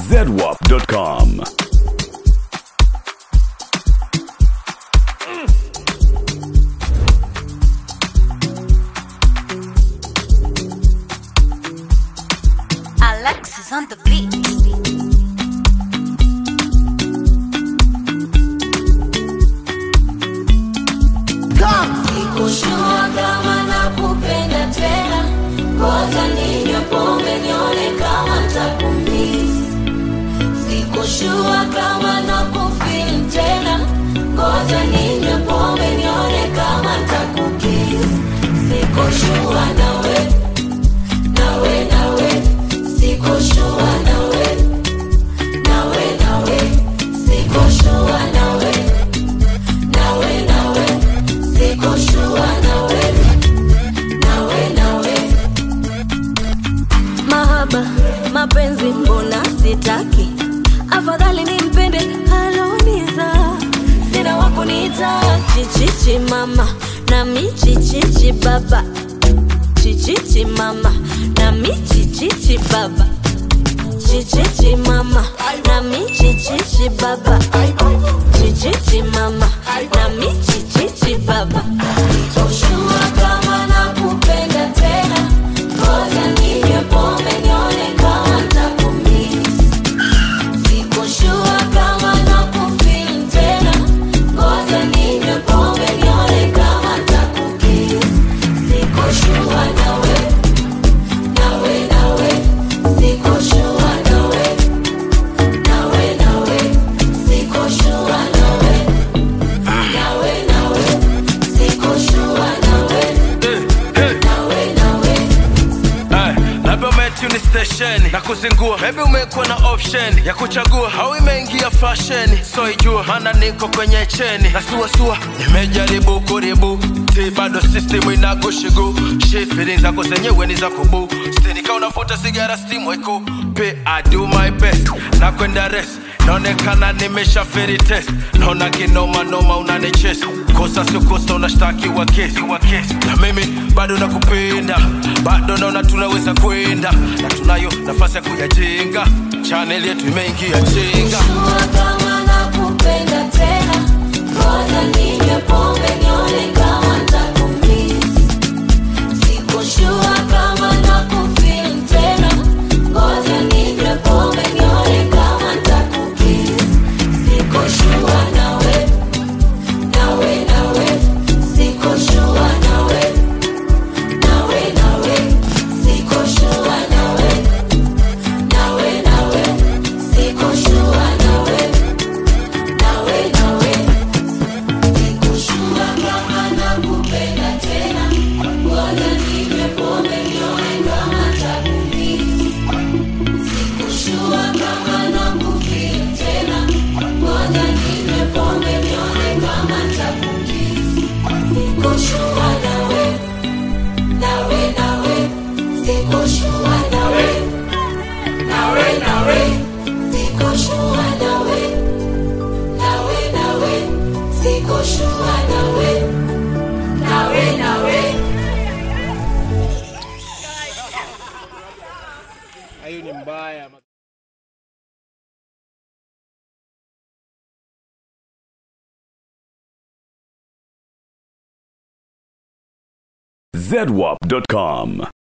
zedwap.com. Alexis on the beat. Sikushua kama nakupenda tena, ngoja ninywe pombe nione kama ntakumisi. Sikushua kama nakufeel tena, ngoja ninywe pombe nione kama ntakukisi. Sikushua nawe, nawe, nawe, sikushua nawe, nawe, nawe, sikushua nawe, nawe, nawe, sikushua nawe, nawe, nawe. Mahaba, mapenzi mbona sitaki, afadhali nimpende aloniza, sina wakuniita chichichi mama nami chichichi baba, chichichi mama nami chichichi baba, chichichi mama nami chichichi baba, chichichi mama nami chichichi baba. Sikushua kama nakupenda tena, ngoja ninywe pombe nione kama ntakumisi. Sikushua kama nakufeel tena, ngoja ninywe pombe nione kama ntakukisi. Sikushua nawe, nawe, nawe, sikushua nawe, nawe, nawe, sikushua nawe, nawe, nawe, sikushua nawe, nawe, nawe. Ay, labda umetuni stesheni na kuzingua, maybe umekuwa na option ya kuchagua, au imeingia fasheni, so ijua maana niko kwenye cheni na suasua, nimejaribu kuribu si bado system inakushigu shit feelings zako zenyewe ni za kubu stinika unavuta sigara steam weko pe I do my best na kwenda rest naonekana nimesha feri test naona kinoma noma unanichesa kosa sio kosa unashtakiwa kesi wa kesi na mimi bado nakupenda bado naona tunaweza kwenda na tunayo nafasi ya kuyajenga chaneli yetu imeingia chenga Sikushua kama nakupenda tena, ngoja ninywe pombe nione kama ntakumisi. Sikushua kama nakufeel tena, ngoja ninywe pombe nione kama ntakukisi. Sikushua nawe, nawe, nawe, sikushua nawe, nawe, nawe, sikushua nawe, nawe, nawe, sikushua nawe, nawe, nawe. Sikushua kama nakupenda tena, ngoja ninywe pombe nione kama ntakumisi. Sikushua kama nakufeel tena, ngoja ninywe pombe nione kama ntakumisi. Sikushua nawe, nawe, nawe, sikushua nawe, nawe, nawe, sikushua nawe, nawe, nawe, sikushua nawe, nawe, nawe. hiyo ni mbaya zedwap.com.